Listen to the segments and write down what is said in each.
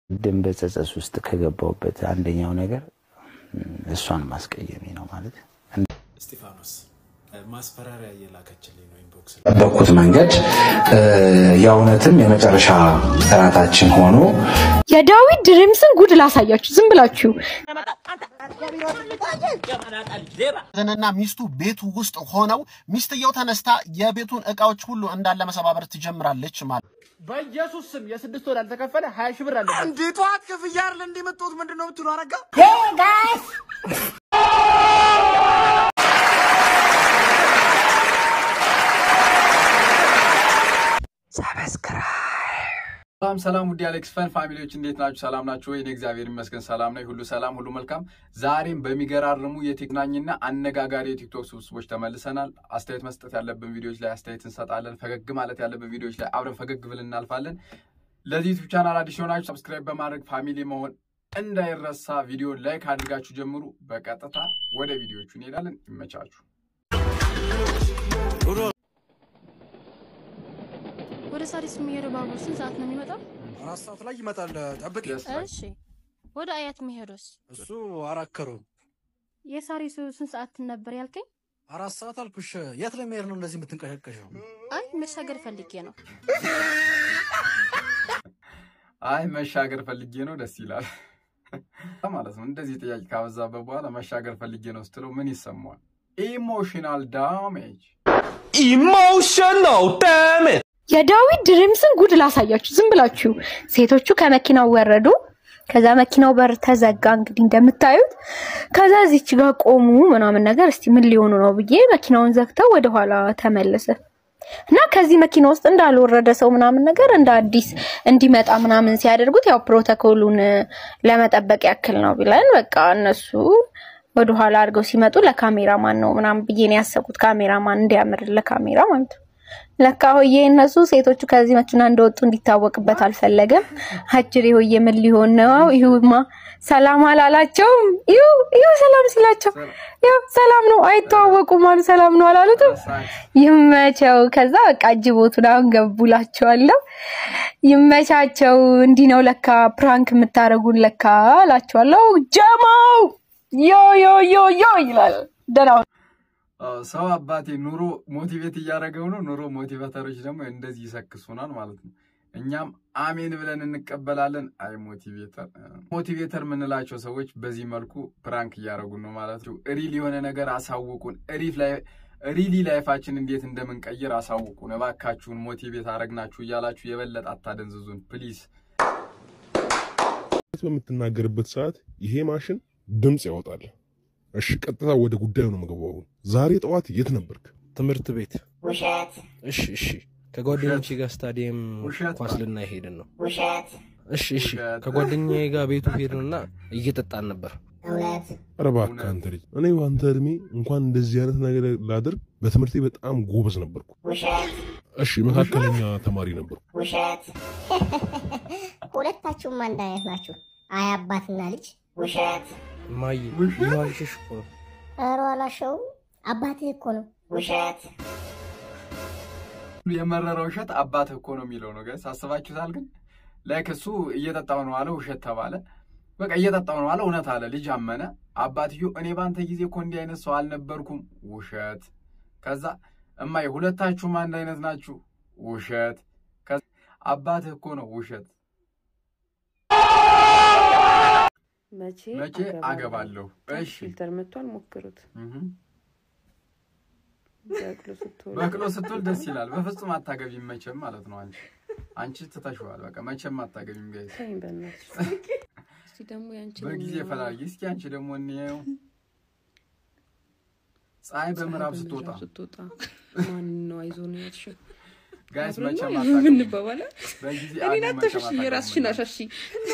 ድም በጸጸት ውስጥ ከገባሁበት አንደኛው ነገር እሷን ማስቀየሜ ነው ማለት እስጢፋኖስ ማስፈራሪያ እየላከችልኝ ነው ኢንቦክስ ጠበቅኩት መንገድ የእውነትም የመጨረሻ ጥናታችን ሆኖ የዳዊት ድሪምስን ጉድ ላሳያችሁ ዝም ብላችሁ እና ሚስቱ ቤቱ ውስጥ ሆነው ሚስትየው ተነስታ የቤቱን እቃዎች ሁሉ እንዳለ መሰባበር ትጀምራለች ማለት በኢየሱስ ስም የስድስት ወር ያልተከፈለ ሀያ ሺህ ብር አለ። እንዴ ጠዋት ክፍያ አይደል እንዴ መጣሁት? ምንድን ነው የምትሉ? አረጋ ሰላም ሰላም፣ ውድ አሌክስ ፈን ፋሚሊዎች እንዴት ናችሁ? ሰላም ናችሁ ወይ? እኔ እግዚአብሔር ይመስገን ሰላም ነኝ። ሁሉ ሰላም፣ ሁሉ መልካም። ዛሬም በሚገራርሙ የቴክናኝና አነጋጋሪ የቲክቶክ ስብስቦች ተመልሰናል። አስተያየት መስጠት ያለብን ቪዲዮዎች ላይ አስተያየት እንሰጣለን። ፈገግ ማለት ያለብን ቪዲዮዎች ላይ አብረን ፈገግ ብለን እናልፋለን። ለዚህ ዩቱብ ቻናል አዲስ የሆናችሁ ሰብስክራይብ በማድረግ ፋሚሊ መሆን እንዳይረሳ። ቪዲዮ ላይክ አድርጋችሁ ጀምሩ። በቀጥታ ወደ ቪዲዮቹ እንሄዳለን። ይመቻችሁ። ወደ ሳሪስ የሚሄደው ባቡር ስንት ሰዓት ነው የሚመጣው? አራት ሰዓት ላይ ይመጣል። ጠብቂ። እሺ። ወደ አያት የሚሄደውስ? እሱ አራት ከሩብ የሳሪሱ ስንት ሰዓት ነበር ያልከኝ? አራት ሰዓት አልኩሽ። የት ለመሄድ ነው እንደዚህ የምትንቀሸቀሸው? አይ መሻገር ፈልጌ ነው። አይ መሻገር ፈልጌ ነው። ደስ ይላል ማለት ነው። እንደዚህ ጥያቄ ካበዛበት በኋላ መሻገር ፈልጌ ነው ስትለው ምን ይሰማዋል? ኢሞሽናል ዳሜጅ ኢሞሽናል ዳሜጅ የዳዊት ድሪምስን ጉድ ላሳያችሁ ዝም ብላችሁ ሴቶቹ ከመኪናው ወረዱ። ከዛ መኪናው በር ተዘጋ እንግዲህ እንደምታዩት። ከዛ እዚች ጋር ቆሙ ምናምን ነገር እስቲ ምን ሊሆኑ ነው ብዬ መኪናውን ዘግተው ወደኋላ ተመለሰ እና ከዚህ መኪና ውስጥ እንዳልወረደ ሰው ምናምን ነገር እንደ አዲስ እንዲመጣ ምናምን ሲያደርጉት ያው ፕሮቶኮሉን ለመጠበቅ ያክል ነው ብለን በቃ እነሱ ወደኋላ አድርገው ሲመጡ ለካሜራማን ነው ምናምን ብዬ ነው ያሰብኩት። ካሜራማን እንዲያምር ለካሜራ ማለት ነው። ለካ ሆዬ እነሱ ሴቶቹ ከዚህ መኪና እንደወጡ እንዲታወቅበት አልፈለገም። አጅሬ ሆዬ ምን ሊሆን ነው? ይሁማ ሰላም አላላቸውም። ይሁ ይሁ ሰላም ሲላቸው ያው ሰላም ነው አይተዋወቁም አሉ። ሰላም ነው አላሉትም። ይመቸው። ከዛ በቃ አጅቦቱን አሁን ገቡላቸዋለሁ። ይመቻቸው። እንዲህ ነው ለካ ፕራንክ የምታደርጉን ለካ አላቸዋለሁ። ጀማው ዮ ዮ ዮ ዮ ይላል ደህና ሰው አባቴ ኑሮ ሞቲቬት እያደረገው ነው። ኑሮ ሞቲቬተሮች ደግሞ እንደዚህ ይሰክሱናል ማለት ነው። እኛም አሜን ብለን እንቀበላለን። አይ ሞቲቬተር ሞቲቬተር የምንላቸው ሰዎች በዚህ መልኩ ፕራንክ እያደረጉን ነው ማለት ነው። ሪል የሆነ ነገር አሳውቁን። ሪሊ ላይፋችን እንዴት እንደምንቀይር አሳውቁን እባካችሁን። ሞቲቬት አረግናችሁ እያላችሁ የበለጠ አታደንዝዙን ፕሊዝ። በምትናገርበት ሰዓት ይሄ ማሽን ድምፅ ያወጣል። እሺ ቀጥታ ወደ ጉዳዩ ነው የምገባው። ዛሬ ጠዋት የት ነበርክ? ትምህርት ቤት። ውሸት እሺ እሺ። ከጓደኞቼ ጋር ስታዲየም ውሸት ኳስ ልናይ ሄድን ነው። ውሸት እሺ እሺ። ከጓደኛዬ ጋር ቤቱ ሄድንና እየጠጣን ነበር። እውነት ኧረ እባክህ አንተ ልጅ፣ እኔ በአንተ እድሜ እንኳን እንደዚህ አይነት ነገር ላደርግ በትምህርቴ በጣም ጎበዝ ነበርኩ። ውሸት እሺ መካከለኛ ተማሪ ነበርኩ። ውሸት ሁለታችሁም አንድ አይነት ናችሁ። አይ አባትና ልጅ ውሸት ማይ ይዋልሽሽ እኮ ነው። ኧረ አላሸውም አባትህ እኮ ነው ውሸት የመረረ ውሸት አባት እኮ ነው የሚለው ነው ጋይስ። አስባችሁታል? ግን ላይክ እሱ እየጠጣው ነው አለ፣ ውሸት ተባለ። በቃ እየጠጣው ነው አለ፣ እውነት አለ። ልጅ አመነ። አባትዮ እኔ በአንተ ጊዜ እኮ እንዲህ አይነት ሰው አልነበርኩም፣ ውሸት። ከዛ እማዬ ሁለታችሁም አንድ አይነት ናችሁ፣ ውሸት። ከዛ አባትህ እኮ ነው፣ ውሸት። መቼ መቼ አገባለሁ? እሺ ፊልተር መጥቷል፣ ሞክሩት። እህ በቅሎ ስትሆን በቅሎ ስትወል ደስ ይላል። በፍጹም አታገቢም መቼም ማለት ነው። አንቺ አንቺ ትተሽዋል። በቃ መቼም አታገቢም ጋይስ። ተይኝ በእናትሽ። እስቲ ደግሞ ያንቺ በጊዜ ፈላጊ። እስኪ አንቺ ደግሞ እንየው። ፀሐይ በምዕራብ ስትወጣ ስትወጣ ማን ነው አይዞ ነው ያልሽው? ጋይስ አብረን መቼም ነው አታገቢም። የምንባባለው። በጊዜ እኔን አግቢ፣ አታሸሺ፣ መቼም የራስሽን አታገቢም።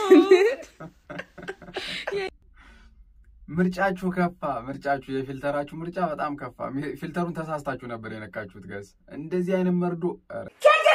አሻሺ። ምርጫችሁ ከፋ። ምርጫችሁ የፊልተራችሁ ምርጫ በጣም ከፋ። ፊልተሩን ተሳስታችሁ ነበር የነካችሁት ጋይስ። እንደዚህ አይነት መርዶ ኧረ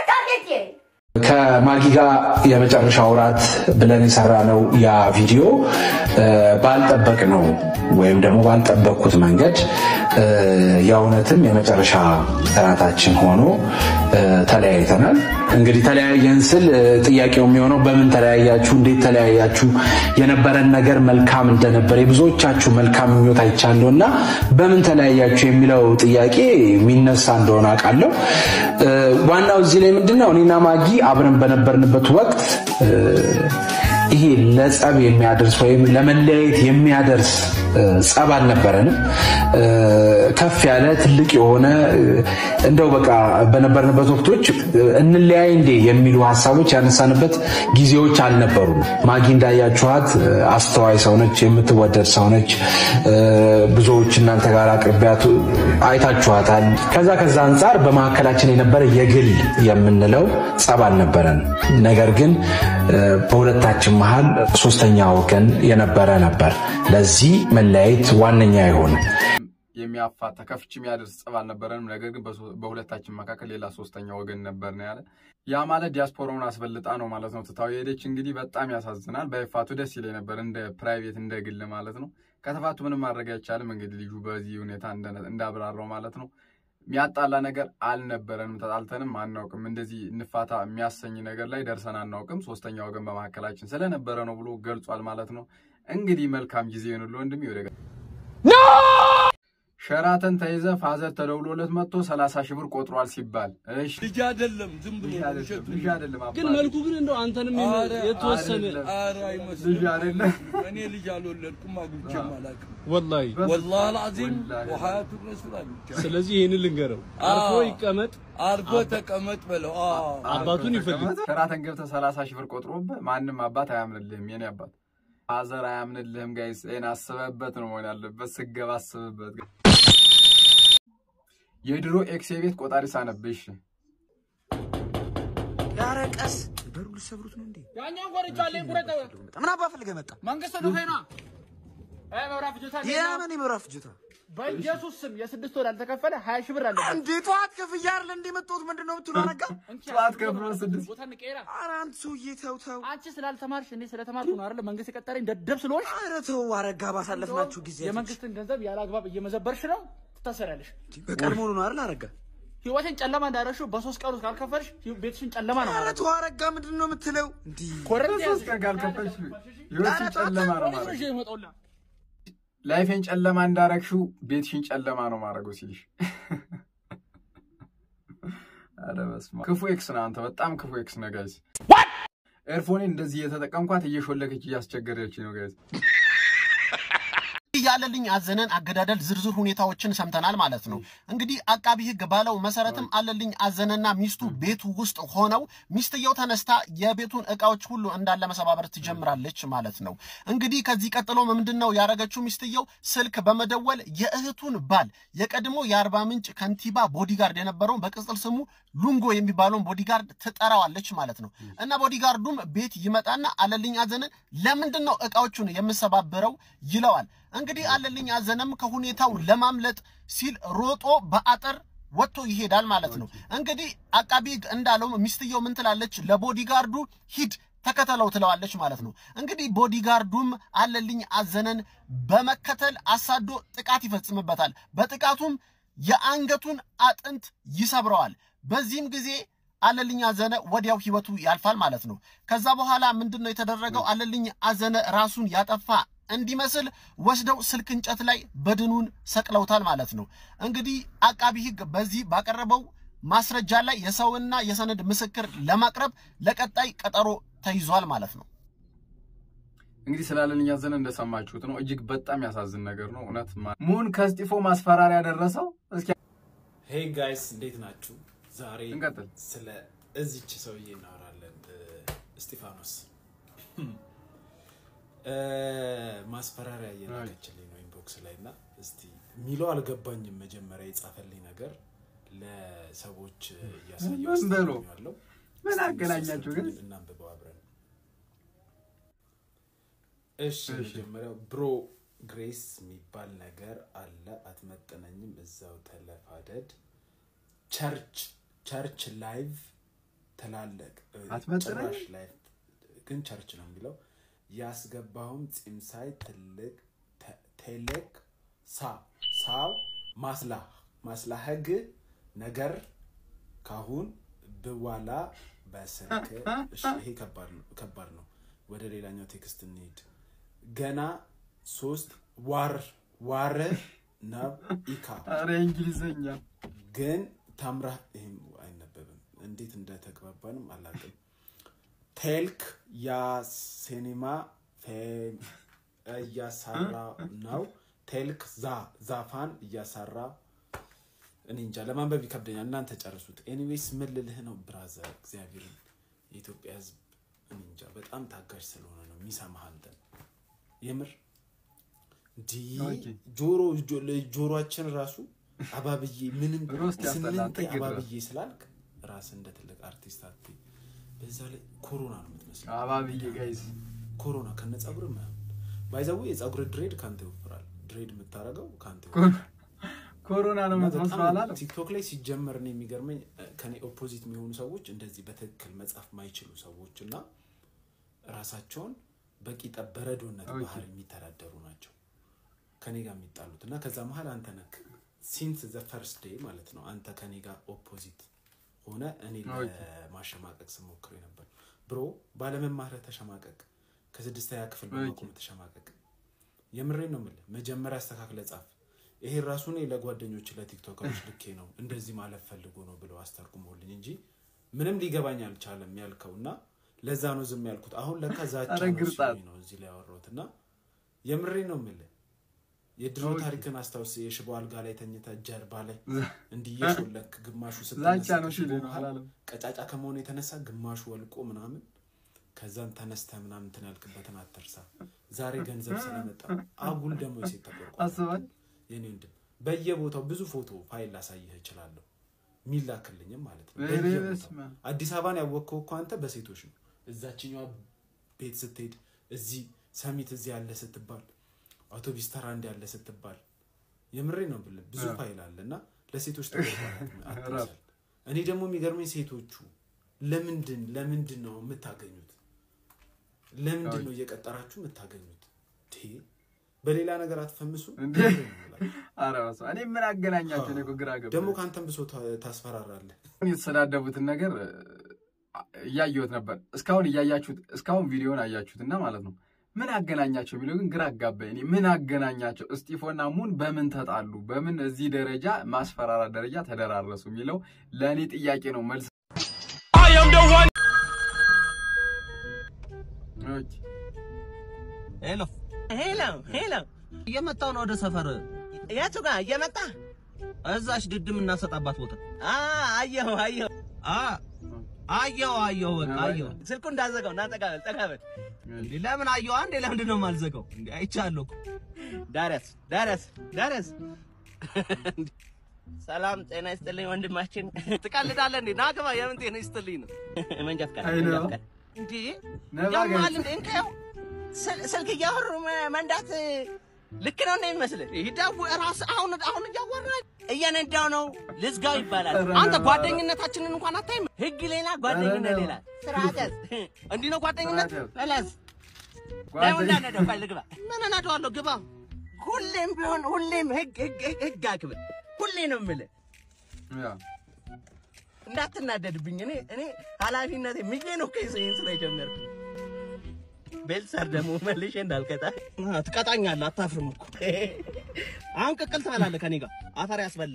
ከማጊ ጋር የመጨረሻ ውራት ብለን የሰራነው ያ ቪዲዮ ባልጠበቅ ነው ወይም ደግሞ ባልጠበቅኩት መንገድ የእውነትም የመጨረሻ ጥናታችን ሆኖ ተለያይተናል። እንግዲህ ተለያየን ስል እ፣ ጥያቄው የሚሆነው በምን ተለያያችሁ፣ እንዴት ተለያያችሁ፣ የነበረን ነገር መልካም እንደነበር የብዙዎቻችሁ መልካም ምኞት አይቻለሁ እና በምን ተለያያችሁ የሚለው ጥያቄ የሚነሳ እንደሆነ አውቃለሁ። እ፣ ዋናው እዚህ ላይ ምንድን ነው እኔና ማጊ አብረን በነበርንበት ወቅት እ፣ ይሄ ለጸብ የሚያደርስ ወይም ለመለያየት የሚያደርስ እ፣ ጸብ አልነበረንም። እ፣ ከፍ ያለ ትልቅ የሆነ እ፣ እንደው በቃ በነበርንበት ወቅቶች እ፣ እንለያይ እንዴ የሚሉ ሀሳቦች ያነሳንበት ጊዜዎች አልነበሩም። ማጊ እንዳያችኋት እ፣ አስተዋይ ሰውነች፣ የምትወደድ ሰውነች። እ፣ ብዙዎች እናንተ ጋር አቅርቢያቱ አይታችኋታል። ከዛ ከዛ አንጻር በመካከላችን የነበረ የግል የምንለው ጸብ አልነበረን። ነገር ግን እ፣ በሁለታችን መሀል ሶስተኛ ወገን የነበረ ነበር። ለዚህ መለያየት ዋነኛ የሆነ የሚያፋታ ከፍች የሚያደርስ ጸብ አልነበረንም። ነገር ግን በሶ- በሁለታችን መካከል ሌላ ሶስተኛ ወገን ነበር ነው ያለ። ያ ማለት ዲያስፖራውን አስበልጣ ነው ማለት ነው ትታው የሄደች። እንግዲህ በጣም ያሳዝናል። ባይፋቱ ደስ ይለኝ ነበር፣ እንደ ፕራይቬት እንደ ግል ማለት ነው። ከተፋቱ ምንም ማድረግ አይቻልም። እንግዲህ ልጁ በዚህ ሁኔታ እንደ- እንዳብራራው ማለት ነው የሚያጣላ ነገር አልነበረንም። ተጣልተንም አናውቅም። እንደዚህ እንፋታ የሚያሰኝ ነገር ላይ ደርሰን አናውቅም። ሶስተኛ ወገን በመካከላችን ስለነበረ ነው ብሎ ገልጿል ማለት ነው። እንግዲህ መልካም ጊዜ ይሁንልህ ወንድሜ። ወደ ሸራተን ተይዘ ፋዘር ተደውሎለት መጥቶ ሰላሳ ሺህ ብር ቆጥሯል ሲባል እሺ ልጅ አይደለም ዝም ብሎ ልጅ ነው አይደለም፣ ውሸቱ። ልጅ አይደለም አባቴ። ግን መልኩ ግን እንደው አንተንም የሚ- ኧረ የተወሰነ አይደለም። ኧረ አይመስልም። ልጅ አይደለም። እኔ ልጅ አልወለድኩም አግብቼም አላውቅም። ወላሂ ወላሂ አልዓዚም ወሐያቱ ረሱል አግብቼ ስለዚህ ይህንን ልንገረው፣ አርፎ ይቀመጥ፣ አርፎ ተቀመጥ በለው። አዎ። አባቱን ይፈልግ። ሸራተን ገብተህ ሰላሳ ሺህ ብር ቆጥሮብህ ማንም አባት አያምንልህም። የኔ አባት ፋዘር አያምንልህም። ጋይስ ይሄን አስበህበት ነው መሆን ያለበት። ስገባ አስብበት። የድሮ ኤክስ ቤት ቆጣሪ ሳነብሽ ኧረ ቀስ በሩ ልሰብሩት ነው እንዴ? ያኛውን ቆርጫለሁ ቁረጠው። ምን አባ ፈልገህ መጣ? መንግስት ነው ሄና አይ መብራት ፍጆታ እንዴት ነው? የምን የመብራት ፍጆታ? በኢየሱስ ስም የስድስት ወር ያልተከፈለ ሀያ ሺህ ብር አለበት። እንዴ ጠዋት ክፍያ አይደል እንዴ መጣሁት? ምንድን ነው የምትለው? አረጋ ጠዋት ከፍሎ ስድስት ቦታ እንቀይራ። ኧረ አንተ ሰውዬ ተው ተው። አንቺ ስላልተማርሽ እኔ ስለተማርኩ ነው አይደል መንግስት የቀጠረኝ ደደብ ስለሆንሽ። ኧረ ተው አረጋ፣ ባሳለፍናችሁ ጊዜ የመንግስትን ገንዘብ ያለ አግባብ እየመዘበርሽ ነው፣ ትታሰሪያለሽ። በቀድሞ ነው አይደል አረጋ? ህይወቴን ጨለማ እንዳደረግሽው በሶስት ቀን ውስጥ ካልከፈልሽ ቤትሽን ጨለማ ነው ኧረ ማለት ተው አረጋ፣ ምንድን ነው የምትለው? እንዲህ ኮረንቲ በሶስት ቀን ካልከፈልሽ ህይወትሽን ጨለማ ነው ማለት ይዤ ይመጣውላ ላይፌን ጨለማ እንዳረግሽው ቤትሽን ጨለማ ነው ማድረገው ሲልሽ፣ ኧረ በስመ አብ። ክፉ ኤክስ ነህ አንተ፣ በጣም ክፉ ኤክስ ነህ ጋይዝ። ኤርፎኔን እንደዚህ እየተጠቀምኳት እየሾለከች እያስቸገረች ነው ጋይዝ። ያለልኝ አዘነን አገዳደል ዝርዝር ሁኔታዎችን ሰምተናል ማለት ነው። እንግዲህ አቃቢ ሕግ ባለው መሰረትም አለልኝ አዘነና ሚስቱ ቤቱ ውስጥ ሆነው ሚስትየው ተነስታ የቤቱን እቃዎች ሁሉ እንዳለ መሰባበር ትጀምራለች ማለት ነው። እንግዲህ ከዚህ ቀጥሎ ምንድን ነው ያደረገችው? ሚስትየው ስልክ በመደወል የእህቱን ባል የቀድሞ የአርባ ምንጭ ከንቲባ ቦዲጋርድ የነበረውን በቅጽል ስሙ ሉንጎ የሚባለውን ቦዲጋርድ ትጠራዋለች ማለት ነው። እና ቦዲጋርዱም ቤት ይመጣና አለልኝ አዘነን ለምንድን ነው እቃዎቹን የምሰባብረው ይለዋል። እንግዲህ አለልኝ አዘነም ከሁኔታው ለማምለጥ ሲል ሮጦ በአጥር ወጥቶ ይሄዳል ማለት ነው። እንግዲህ አቃቢ ሕግ እንዳለው ሚስትየው ምን ትላለች? ለቦዲጋርዱ ሂድ ተከተለው ትለዋለች ማለት ነው። እንግዲህ ቦዲጋርዱም አለልኝ አዘነን በመከተል አሳዶ ጥቃት ይፈጽምበታል። በጥቃቱም የአንገቱን አጥንት ይሰብረዋል። በዚህም ጊዜ አለልኝ አዘነ ወዲያው ህይወቱ ያልፋል ማለት ነው። ከዛ በኋላ ምንድን ነው የተደረገው? አለልኝ አዘነ ራሱን ያጠፋ እንዲመስል ወስደው ስልክ እንጨት ላይ በድኑን ሰቅለውታል ማለት ነው። እንግዲህ አቃቢ ህግ በዚህ ባቀረበው ማስረጃ ላይ የሰውና የሰነድ ምስክር ለማቅረብ ለቀጣይ ቀጠሮ ተይዟል ማለት ነው። እንግዲህ ስላለልኝ አዘነ እንደሰማችሁት ነው። እጅግ በጣም ያሳዝን ነገር ነው እውነት። ማ- ሙን ከስጢፎ ማስፈራሪያ ደረሰው። እስኪ ሄይ ጋይስ እንዴት ናችሁ? ዛሬ እንቀጥል። ስለ እዚች ሰውዬ እናወራለን። እ፣ እስጢፋኖስ እ፣ ማስፈራሪያ እየላከችልኝ ነው ኢንቦክስ ላይ እና እስቲ የሚለው አልገባኝም። መጀመሪያ የጻፈልኝ ነገር ለሰዎች እያሳየው ምን በለው? ያለው ምን አገናኛችሁ ግን? እናንብበው አብረን። እሺ መጀመሪያው ብሮ ግሬስ የሚባል ነገር አለ፣ አትመጥነኝም፣ እዛው ተለፋደድ። ቸርች ቸርች ላይቭ ትላለቅ አትመጥነኝም? ጭራሽ ላይቭ ግን ቸርች ነው የሚለው። ያስገባውም ፂምሳይ ትልቅ ተ- ቴሌክ ሳ ሳው ማስላ ማስላህግ ነገር ካሁን ብዋላ በስልክ እሺ፣ ይሄ ከባድ ነው ከባድ ነው። ወደ ሌላኛው ቴክስት እንሂድ። ገና ሶስት ዋር ዋር ናብ ኢካ ኧረ እንግሊዘኛ ግን ታምራ ይህም አይነበብም። እንዴት እንደተግባባንም አላውቅም። ቴልክ ያ ሲኒማ ፌ- እያሰራ ነው። ቴልክ ዛ ዛፋን እያሰራ እኔ እንጃ ለማንበብ ይከብደኛል። እናንተ ጨርሱት። ኤኒዌይስ ምን ልልህ ነው ብራዘር፣ እግዚአብሔርን የኢትዮጵያ ሕዝብ እኔ እንጃ በጣም ታጋሽ ስለሆነ ነው የሚሰማህ አንተን የምር እንዲህ ጆሮ ጆሮአችን ራሱ አባብዬ ምንም ሮስት ያስጠላል፣ ስምንቴ ጥግ ድረስ። አባብዬ ስላልክ ራስ እንደ ትልቅ አርቲስት አትይ። በዛ ላይ ኮሮና ነው የምትመስለው። አባብዬ ጋይስ ኮሮና ከነ ጸጉር ምናምን ባይዘው የጸጉር ድሬድ ካንተ ይወፍራል። ድሬድ የምታደርገው ካንተ ይወፍራል። ኮሮና ነው እና የምትመስለው በጣም አላለም? ቲክቶክ ላይ ሲጀመር ነው የሚገርመኝ እ፣ ከኔ ኦፖዚት የሚሆኑ ሰዎች እንደዚህ በትክክል መጻፍ ማይችሉ ሰዎች እና ራሳቸውን በቂጠ በረዶነት ኦኬ። ባህል የሚተዳደሩ ናቸው ከኔ ጋር የሚጣሉት እና ከዛ መሀል አንተ ነክ ሲንስ ዘ ፈርስት ዴይ ማለት ነው አንተ ከኔ ጋር ኦፖዚት ሆነ እኔ ኦኬ። ለማሸማቀቅ ስሞክር ነበር ብሮ ባለመማርህ ተሸማቀቅ ከስድስተኛ ክፍል በማቆም ተሸማቀቅ የምሬን ነው የምልህ መጀመሪያ አስተካክለ ጻፍ ይሄ ራሱ እኔ ለጓደኞች ለቲክቶከሮች ልኬ ነው እንደዚህ ማለት ፈልጎ ነው ብለው አስተርጉሞልኝ እንጂ ምንም ሊገባኝ አልቻለም ያልከው እና ለዛ ነው ዝም ያልኩት አሁን ለካ ዛቻ ኧረ ነው ግርጣት። ሲሉኝ ነው እዚህ ላይ ያወራሁት እና የምሬን ነው የምልህ የድሮ ኦኬ። ታሪክን አስታውስ የሽቦ አልጋ ላይ ተኝተ ጀርባ ላይ እንዲህ እየሾለክ ግማሹ ዛቻ ስትነሳ ነው ከሽቦ ሲሉኝ ነው መሃል አላለም? ቀጫጫ ከመሆኑ የተነሳ ግማሹ ወልቆ ምናምን ከዛን ተነስተ ምናምን እንትን ያልክበትን አትርሳ ዛሬ ገንዘብ ስለመጣ አጉል ደግሞ የሴት ተቆርቋሪ አስባል የኔ ወንድም በየቦታው ብዙ ፎቶ ፋይል ላሳይህ እችላለሁ ሚላክልኝም ማለት ነው ኧረ በየቦታው በስመ አብ። አዲስ አበባን ያወቅከው እኮ አንተ በሴቶች ነው እዛችኛዋ ቤት ስትሄድ እዚህ ሰሚት እዚህ ያለ ስትባል አውቶቢስ ተራ እንዲ ያለ ስትባል የምሬ ነው ብልህ ብዙ አዎ። ፋይል አለ እና ለሴቶች ተቆርቋሪ እኔ ደግሞ የሚገርመኝ ሴቶቹ ለምንድን ለምንድን ነው የምታገኙት ለምንድን ነው እየቀጠራችሁ የምታገኙት ቴ በሌላ ነገር አትፈምሱ እንዴ? ኧረ በስመ አብ። እኔ ምን አገናኛቸው? እኔ እኮ ግራ ገባኝ። ደግሞ ከአንተም ብሶ ታ- ታስፈራራለህ የተሰዳደቡትን ነገር እ፣ እያየሁት ነበር። እስካሁን እያያችሁት እስካሁን ቪዲዮን አያችሁት እና ማለት ነው ምን አገናኛቸው የሚለው ግን ግራ አጋባኝ። እኔ ምን አገናኛቸው? እስጢፎና ሙን በምን ተጣሉ? በምን እዚህ ደረጃ ማስፈራራት ደረጃ ተደራረሱ የሚለው ለእኔ ጥያቄ ነው። መልስ ኦኬ። ሄሎ ሄሎ ሄሎ፣ እየመጣሁ ነው ወደ ሰፈር። የቱ ጋር እየመጣ? እዛች ድድም እናሰጣባት ቦታ። አ አየሁ አየሁ አ አየሁ አየሁ በቃ አየሁ። ስልኩ እንዳዘጋው እና ጠጋ በል ጠጋ በል። እንዴ ለምን አየሁ? አንዴ ለምንድን ነው የማልዘጋው? እንዴ አይቻለሁ እኮ። ዳረስ ዳረስ ዳረስ ሰላም ጤና ይስጥልኝ ወንድማችን። ትቀልዳለህ እንዴ? ና ግባ። የምን ጤና ይስጥልኝ ነው? መንጃ ፍቃድ አይ መንጃ ነው። ፍቃድ። እንዴ ነባ ያማል ጋይስ። እንዴ? እንከው ስል- ስልክ እያወሩ መ- መንዳት ልክ ነው እንደ የሚመስልህ? ይደው ራስ አሁን አሁን እያወራህ እየነዳው ነው ልዝጋው ይባላል። ኧረ አንተ ነባ። ጓደኝነታችንን እንኳን አታይም? ህግ ሌላ ጓደኝነት ኧረ ሌላ። ስርዓት ያዝ። እንዲህ ነው ጓደኝነት። ስርዓት ያዝ። በለዝ ጓደኝ- ለምን እንዳነደው ፈልግ ግባ። ምን እነዳዋለሁ? ግባ። ሁሌም ቢሆን ሁሌም ህግ ህግ ህግ- ህግ አክብር። ሁሌ ነው የምልህ እንዳትናደድብኝ። እኔ እኔ ኃላፊነቴ ምዬ ነው እኮ ይህን ስራ የጀመርኩት። ቤልሰር ደግሞ መልሼ እንዳልቀጣ አ፣ ትቀጣኛለህ። አታፍርም እኮ አሁን ቅቅል ትበላለህ ከኔ ጋር አፈር ያስበላ።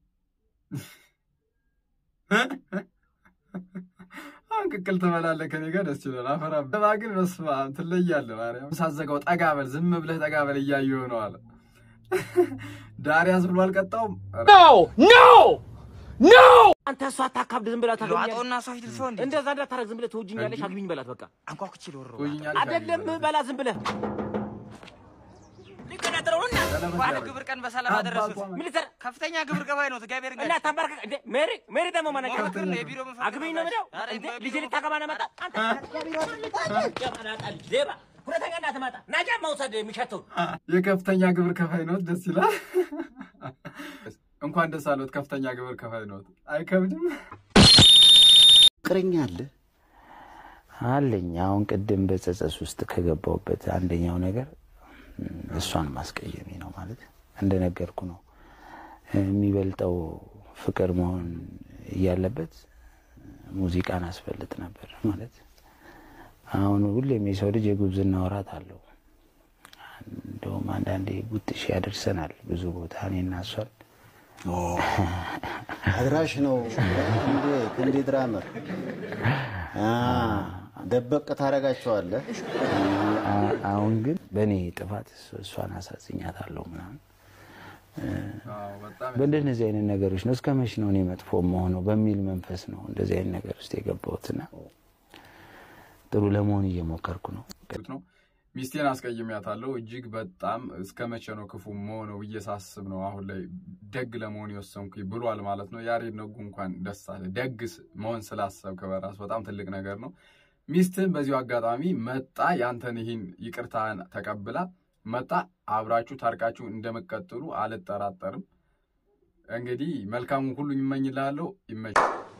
አሁን ቅቅል ትበላለህ ከኔ ጋር ደስ ይላል። አፈራ በባ ግን በስመ አብ ትለያለህ። ማርያም ሳዘጋው ጠጋ በል ዝም ብለህ ጠጋ በል እያየሁ ነው አለ ዳሪያስ ብሎ አልቀጣውም። ኖ ኖ ኖ አንተ እሷ አታካብድ። ዝም ብላ ዋጦና ሰው ሂድ ሰው እንዴ እንደዛ እንዳታረግ። ዝም ብለህ ትወጂኛለሽ፣ አግቢኝ በላት በቃ። አንኳኩቼ ልወረው ትወጂኛለሽ፣ አይደለም በላ ዝም ብለህ ሊቀዳደረው እና እንኳን ግብር ቀን በሰላም አደረሱት። ምን ልትሰራ ከፍተኛ ግብር ከፋይ ነው። እግዚአብሔር እና ታንበርከክ እንደ ሜሪ ሜሪ ደግሞ ማነው ሞክር ነው የቢሮ መፈክር አግቢኝ ነው የምለው ኧረ እንደ በቢሮ ልጅ ልታገባ ነው መጣ አንተ የቢሮ የማናጣ ልጅ ሌባ ሁለተኛ እንዳትመጣ ናጃ መውሰድ የሚሸተው የከፍተኛ ግብር ከፋይ ነዎት። ደስ ይላል። እንኳን ደስ አለዎት ከፍተኛ ግብር ከፋይ ነዎት። አይከብድም? ፍቅረኛ አለ አለኝ። አሁን ቅድም በጸጸት ውስጥ ከገባሁበት አንደኛው ነገር እም፣ እሷን ማስቀየሜ ነው። ማለት እንደነገርኩ ነው የሚበልጠው ፍቅር መሆን እያለበት ሙዚቃን አስፈልጥ ነበር ማለት አሁን ሁሌም የሰው ልጅ የጉብዝና ወራት አለው። እንደውም አንዳንዴ ጉጥሽ ያደርሰናል ብዙ ቦታ እኔና እሷን አድራሽ ነው እንዴ ክንዴ ድራመር ደበቅ ታደርጋቸዋለህ። አ- አሁን ግን በእኔ ጥፋት እሷ- እሷን አሳዝኛታለሁ ምናምን በእንደነዚህ አይነት ነገሮች ነው። እስከ መች ነው እኔ መጥፎ መሆነው በሚል መንፈስ ነው እንደዚህ አይነት ነገር ውስጥ የገባሁትና ጥሩ ለመሆን እየሞከርኩ ነው። ነው ሚስቴን አስቀይሜያታለሁ። እጅግ በጣም እስከ መቼ ነው ክፉ መሆነው ብዬ ሳስብ ነው አሁን ላይ ደግ ለመሆን የወሰንኩኝ ብሏል ማለት ነው። ያሬድ ነጉ እንኳን ደስ አለ። ደግ ስ- መሆን ስላሰብክ በራስ በጣም ትልቅ ነገር ነው። ሚስትህን በዚሁ አጋጣሚ መጣ ያንተን ይህን ይቅርታን ተቀብላ መጣ አብራችሁ ታርቃችሁ እንደምትቀጥሉ አልጠራጠርም። እንግዲህ መልካሙን ሁሉ ይመኝልሃለሁ። ይመች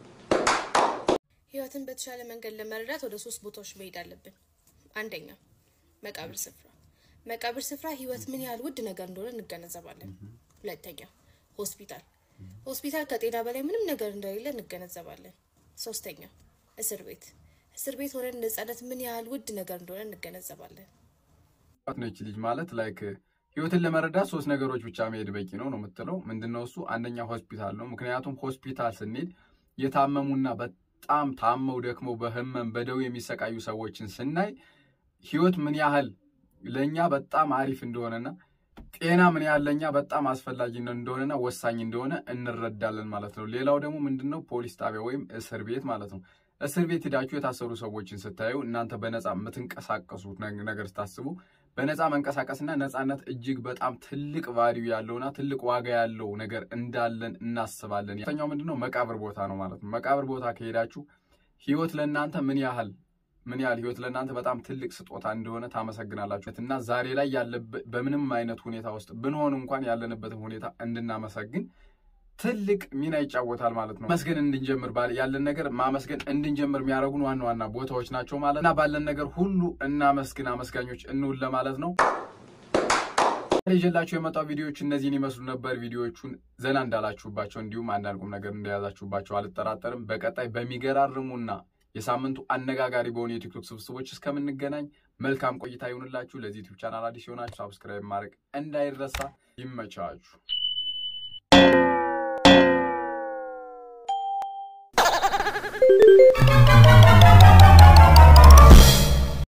ህይወትን በተሻለ መንገድ ለመረዳት ወደ ሶስት ቦታዎች መሄድ አለብን። አንደኛ መቃብር ስፍራ። መቃብር ስፍራ ህይወት ምን ያህል ውድ ነገር እንደሆነ እንገነዘባለን። ሁለተኛ ሆስፒታል። ሆስፒታል ከጤና በላይ ምንም ነገር እንደሌለ እንገነዘባለን። ሶስተኛ እስር ቤት። እስር ቤት ሆነን ነጻነት ምን ያህል ውድ ነገር እንደሆነ እንገነዘባለን። ነች ልጅ ማለት ላይክ ህይወትን ለመረዳት ሶስት ነገሮች ብቻ መሄድ በቂ ነው ነው የምትለው። ምንድነው እሱ? አንደኛ ሆስፒታል ነው። ምክንያቱም ሆስፒታል ስንሄድ የታመሙና በጣም ታመው ደክመው በህመም በደዌ የሚሰቃዩ ሰዎችን ስናይ ህይወት ምን ያህል ለእኛ በጣም አሪፍ እንደሆነና ጤና ምን ያህል ለእኛ በጣም አስፈላጊ እንደሆነና ወሳኝ እንደሆነ እንረዳለን ማለት ነው። ሌላው ደግሞ ምንድነው ፖሊስ ጣቢያ ወይም እስር ቤት ማለት ነው። እስር ቤት ሄዳችሁ የታሰሩ ሰዎችን ስታዩ እናንተ በነፃ የምትንቀሳቀሱት ነግ- ነገር ስታስቡ በነፃ መንቀሳቀስና ነፃነት እጅግ በጣም ትልቅ ቫሊዩ ያለውና ትልቅ ዋጋ ያለው ነገር እንዳለን እናስባለን። ተኛው ምንድነው መቃብር ቦታ ነው ማለት ነው። መቃብር ቦታ ከሄዳችሁ ህይወት ለእናንተ ምን ያህል ምን ያህል ህይወት ለእናንተ በጣም ትልቅ ስጦታ እንደሆነ ታመሰግናላችሁ እና ዛሬ ላይ ያለበት በምንም አይነት ሁኔታ ውስጥ ብንሆን እንኳን ያለንበትን ሁኔታ እንድናመሰግን ትልቅ ሚና ይጫወታል ማለት ነው። መስገን እንድንጀምር ባል- ያለን ነገር ማመስገን እንድንጀምር የሚያደርጉን ዋና ዋና ቦታዎች ናቸው ማለት እና ባለን ነገር ሁሉ እናመስግን፣ አመስጋኞች እንውል ለማለት ነው። ይዤላችሁ የመጣው ቪዲዮዎች እነዚህን ይመስሉ ነበር። ቪዲዮዎቹን ዘና እንዳላችሁባቸው እንዲሁም አንዳንድ ቁም ነገር እንደያዛችሁባቸው አልጠራጠርም። በቀጣይ በሚገራርሙና የሳምንቱ አነጋጋሪ በሆኑ የቲክቶክ ስብስቦች እስከምንገናኝ መልካም ቆይታ ይሁንላችሁ። ለዚህ ዩቲዩብ ቻናል አዲስ የሆናችሁ ሳብስክራይብ ማድረግ እንዳይረሳ። ይመቻችሁ። Thank you.